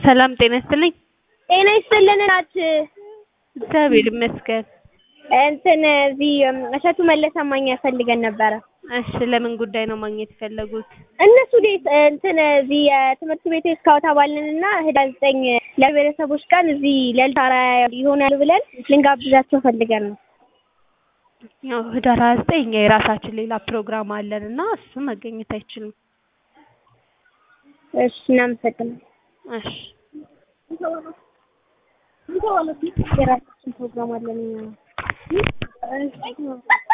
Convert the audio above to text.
ሰላም ጤና ይስጥልኝ። ጤና ይስጥልን እናት። እግዚአብሔር ይመስገን። እንትን እዚህ እሸቱ መለሰ ማግኘት ፈልገን ነበረ። እሺ ለምን ጉዳይ ነው ማግኘት የፈለጉት? እነሱ ዴት እንትን እዚህ የትምህርት ቤት ስካውት አባልንና ህዳር ዘጠኝ ለብሔረሰቦች ቀን እዚህ ለልታራ ይሆናሉ ብለን ልንጋብዛቸው ፈልገን ነው። ያው ህዳር ሀያ ዘጠኝ እኛ የራሳችን ሌላ ፕሮግራም አለን እና እሱ መገኘት አይችልም። እሺ እናመሰግናለን። እሺ የራሳችን ፕሮግራም አለን እኛ